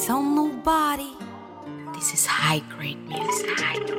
Tell nobody. This is high grade music.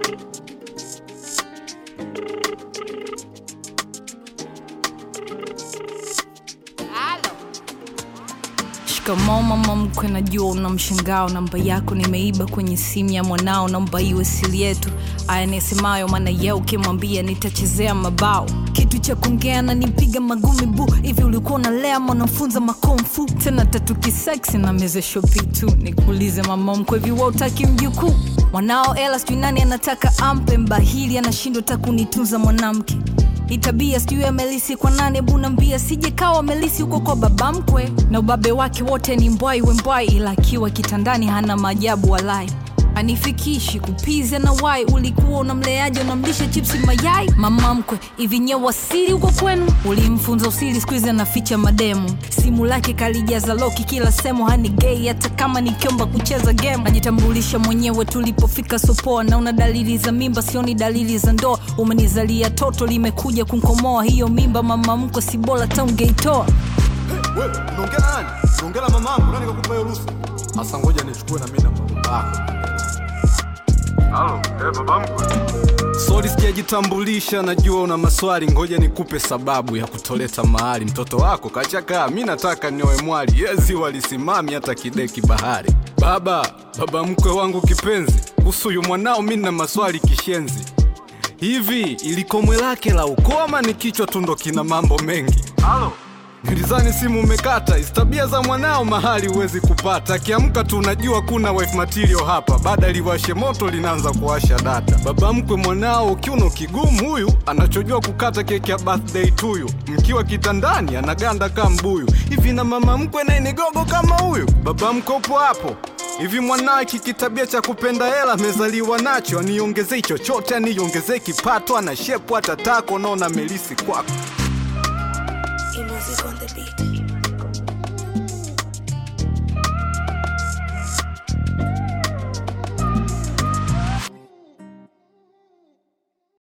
Shikamoo mama mkwe, najua una mshangao. Namba yako nimeiba kwenye simu ya mwanao, naomba iwe siri yetu. Aya nisemayo, maana ye ukimwambia nitachezea mabao. Kitu cha kuongea na nipiga magumi bu hivi, ulikuwa unalea mwanafunza makomfu tena tatu kiseksi na meze shopi tu. Nikuulize mama mkwe, hivi wewe utaki mjukuu mwanao? Ela sijui nani anataka ampe mbahili, anashindwa hata kunitunza mwanamke itabia sijui amelisi kwa nane bunambia sije kawa amelisi huko kwa baba mkwe na ubabe wake wote ni mbwai wembwai ila akiwa kitandani hana maajabu walai anifikishi kupiza na wai ulikuwa unamleaje unamlisha chipsi mayai mama mkwe hivi nye wasili huko kwenu ulimfunza usili skuizi anaficha mademu simu lake kalijaza loki kila sehemu hani gei hata kama nikiomba kucheza game najitambulisha mwenyewe tulipofika sopoa naona dalili za mimba sioni dalili za ndoa umenizalia toto limekuja kunkomoa hiyo mimba mama mkwe si bora taungeitoa Wewe unaongea na nani? Unaongea na mamangu, nani kakupa hiyo ruhusa? Sasa ngoja nichukue na mimi na baba yako. Halo, eh, baba mkwe. Sorry sijajitambulisha, najua una maswali, ngoja nikupe sababu ya kutoleta mahali. Mtoto wako kachakaa, mi nataka nioe mwali, yezi walisimami hata kideki bahari. Baba, baba mkwe wangu kipenzi, kuhusu huyu mwanao mi na maswali kishenzi. Hivi ilikomwe lake la ukoo ama ni kichwa tu ndo kina mambo mengi? Halo. Nilizani simu umekata, hizi tabia za mwanao mahali huwezi kupata. Akiamka tu unajua kuna wife material hapa, baada liwashe moto linaanza kuwasha data. Baba mkwe mwanao kiuno kigumu huyu, anachojua kukata keki ya birthday tuyu, mkiwa kitandani anaganda kama mbuyu. Hivi na mama mkwe naye ni gogo kama huyu? Baba mkwe upo hapo hivi mwanao hiki kitabia cha kupenda hela amezaliwa nacho, aniongezei chochote, aniongezei kipato, ana shepu hata tako, naona melisi kwako E music on the beat.